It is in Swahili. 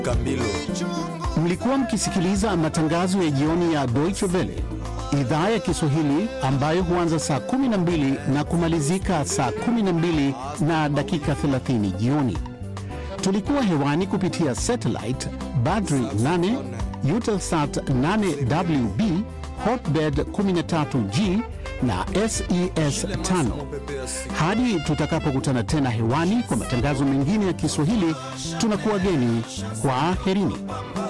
Kambilo. Mlikuwa mkisikiliza matangazo ya jioni ya Deutsche Welle idhaa ya Kiswahili ambayo huanza saa 12 na kumalizika saa 12 na dakika 30 jioni. Tulikuwa hewani kupitia satellite Badri 8, Eutelsat 8WB, Hotbird 13G na SES 5. Hadi tutakapokutana tena hewani kwa matangazo mengine ya Kiswahili, tunakuwa geni. Kwaherini.